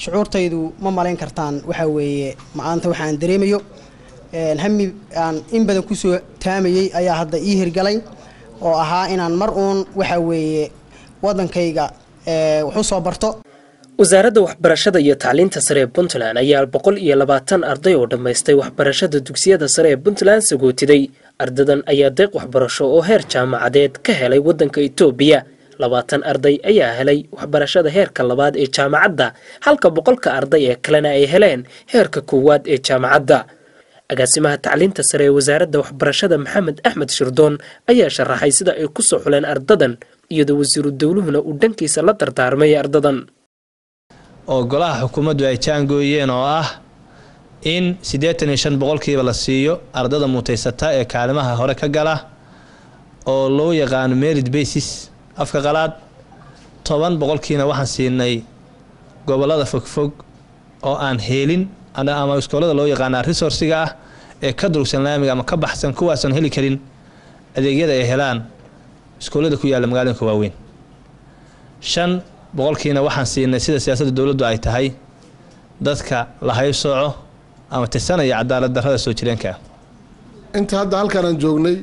shucuurtaydu ma malayn kartaan waxaa weeye maanta waxaan dareemayo hami aan in badan kusoo taamayey ayaa hadda ii hirgalay oo ahaa inaan mar uun waxaa weeye waddankayga wax u soo barto wasaaradda waxbarashada iyo tacliinta sare ee puntland ayaa boqol iyo labaatan arday oo dhammaystay waxbarashada dugsiyada sare ee puntland sagootiday ardadan ayaa deeq waxbarasho oo heer jaamacadeed ka helay waddanka itoobiya labaatan arday ayaa helay waxbarashada heerka labaad ee jaamacadda halka boqolka arday ee kalena ay heleen heerka koowaad ee jaamacadda agaasimaha tacliinta sare ee wasaaradda waxbarashada maxamed axmed shirdoon ayaa sharaxay sida ay ku soo xuleen ardadan iyadoo wasiiru dowluhuna uu dhankiisa la dardaarmay ardadan oo golaha xukuumaddu ay jaangooyeen oo ah in siddeetan iyo shan boqolkiiba la siiyo ardada mutaysata ee kaalimaha hore ka gala oo loo yaqaano merit basis afka qalaad toban boqolkiina waxaan siinay gobollada fogfog oo aan heelin ama iskoolada loo yaqaana resourciga ah ee ka durugsan laamiga ama ka baxsan kuwaasan heli karin adeegyada ay helaan iskoolada ku yaalla magaalooyinka waaweyn shan boqolkiina waxaan siinay sida siyaasadda dowladdu ay tahay dadka la haybsooco ama tirsanaya cadaalad darrada soo jireenka ah inta hadda halkaan aan joognay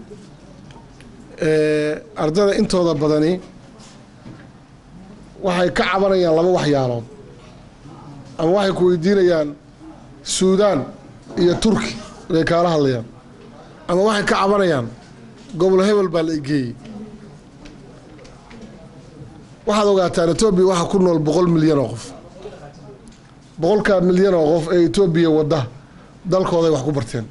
ardada intooda badani waxay ka cabanayaan laba waxyaalood ama waxay ku weydiinayaan suudaan iyo turki inay kaala hadlayaan ama waxay ka cabanayaan gobol hebel baa la egeeyey waxaad ogaataan etoobiya waxaa ku nool boqol milyan oo qof boqolkaa milyan oo qof ee etoobiya wadda dalkooday wax ku barteen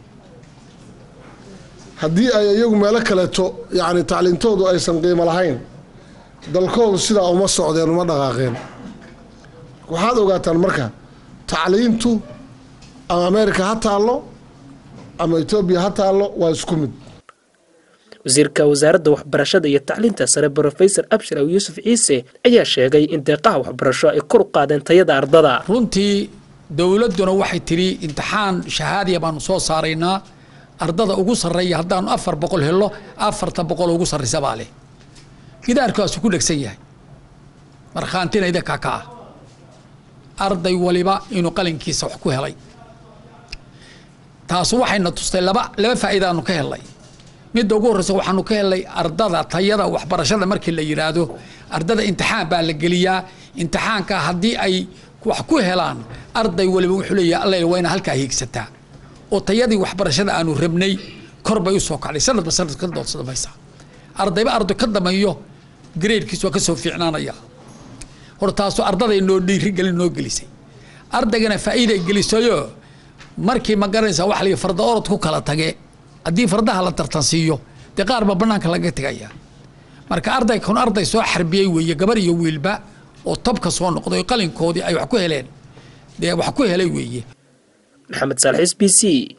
haddii ay iyagu meelo kaleeto yacni tacliintoodu aysan qiimo lahayn dalkoodu sidaa uma socdeen uma dhaqaaqeen waxaad ogaataan marka tacliintu ama ameerika ha taallo ama etoobiya ha taallo waa isku mid wasiirka wasaaradda waxbarashada iyo tacliinta sare brofesor abshir aw yuusuf ciise ayaa sheegay in deeqaha waxbarasho ay kor u qaadeen tayada ardada runtii dowladduna waxay tidhi imtixaan shahaadiya baanu soo saaraynaa ardada ugu sarreeya haddaanu afar boqol helo afarta boqol ugu sarraysa baa leh gidaarkaasu ku dhegsan yahay markhaantina idinkaa ka ah arday waliba inuu qalinkiisa wax ku helay taasu waxayna tustay laba laba faa'iidaanu ka helnay midda ugu horreysa waxaanu ka helnay ardada tayada waxbarashada markii la yidhaahdo ardada imtixaan baa la geliyaa imtixaanka haddii ay wax ku helaan arday waliba wuxuu leeyahay alla waa ina halkaa hiigsataa oo tayadii waxbarashada aanu rabnay kor bay u soo kacday sanadba sanad ka doodsamaysa ardayba arday ka dameeyo gradekiis waa ka soo fiicnaanaya hor taasu ardaday noo dhiirigelin noo gelisay ardaygana faa'iiday gelisayo markii ma garanaysaa wax la farda orod ku kala tage haddii fardaha la tartansiiyo dee qaar baa bannaanka laga tegaya marka arday kun arday soo xarbiyey weeye gabar iyo wiilba oo tabka soo noqday qalinkoodii ay wax ku heleen dee wax ku helay weeye maxamed saalixiis b c